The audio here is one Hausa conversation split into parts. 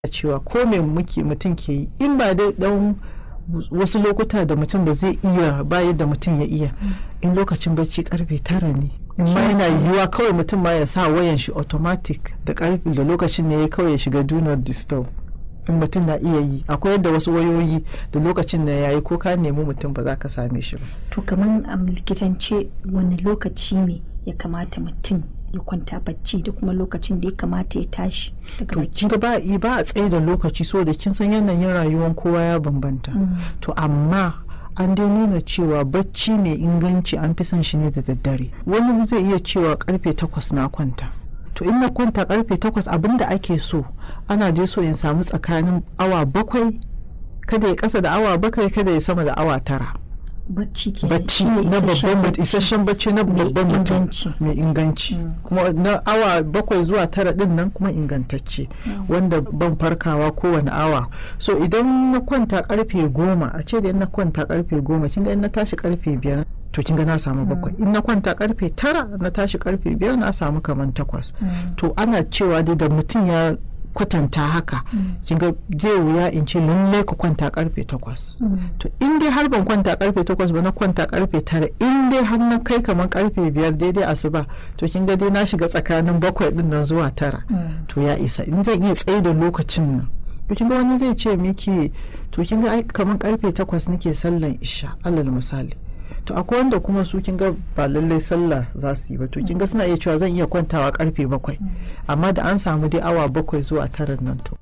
cewa ko me muke mutum ke yi in ba dai dan wasu lokuta da mutum ba zai iya bayan da mutum ya iya in lokacin bacci karfe tara ne in ma yana yiwuwa kawai mutum ma ya sa wayan shi automatic da karfe da lokacin ne ya kawai ya shiga do not disturb in mutum na iya yi akwai yadda wasu wayoyi da lokacin da ya yi ko ka nemi mutum ba za ka same shi ba to kamar a likitance wani lokaci ne ya kamata mutum ya kwanta bacci da kuma lokacin da ya kamata ya tashi daga to bacci kin ga ba i- ba a tsaye da lokaci so da kin san yanayin rayuwar kowa ya bambanta to amma an dai nuna cewa bacci mai inganci an fi son shi ne da daddare wani zai iya cewa karfe takwas na kwanta to in na kwanta karfe takwas abinda ake so ana dai so in samu tsakanin awa bakwai kada ya kasa da awa bakwai kada ya sama da awa tara bacci ke bacci na babban mutum isasshen bacci na Mai babban mutum inganci. mai inganci kuma na awa bakwai zuwa tara din nan kuma ingantacce wanda ban farkawa kowane awa so idan na kwanta karfe goma a ce da in na kwanta karfe goma kin ga in na tashi karfe biyar to kin ga na samu bakwai in na kwanta karfe tara na tashi karfe biyar na samu kaman takwas to ana cewa dai da mutum ya kwatanta haka kin ga zai wuya in ce lallai ka kwanta karfe takwas to in dai har ban kwanta karfe takwas ba na kwanta karfe tara in dai har na kai kamar karfe biyar daidai asuba to kin ga dai na shiga tsakanin bakwai din nan zuwa tara to ya isa in zan iya tsaye da lokacin nan to kin ga wani zai ce miki to kin ga ai kamar karfe takwas nake sallan isha alal misali to akwai wanda kuma su kin ga ba lallai sallah za su yi ba to kin ga suna iya cewa zan iya kwantawa karfe bakwai amma da an samu dai awa bakwai zuwa tara nan to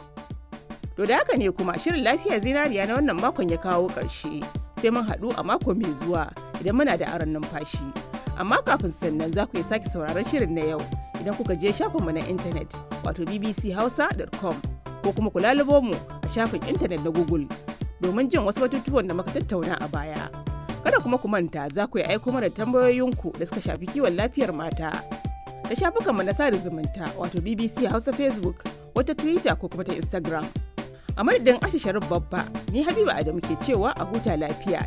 To da haka ne kuma shirin lafiya zinariya na wannan makon ya kawo ƙarshe. Sai mun haɗu a mako mai zuwa idan muna da aron numfashi. Amma kafin sannan za ku iya sake sauraron shirin na yau idan kuka je shafinmu na intanet wato bbchausa.com ko kuma ku lalubo mu a shafin intanet na Google domin jin wasu batutuwan da muka tattauna a baya. Kada kuma ku manta za ku yi aiko mana tambayoyinku da suka shafi kiwon lafiyar mata. Da shafukanmu na sada zumunta wato BBC Hausa Facebook wata Twitter ko kuma ta Instagram. a madadin ashe sharif babba ni habiba adamu ke cewa a huta lafiya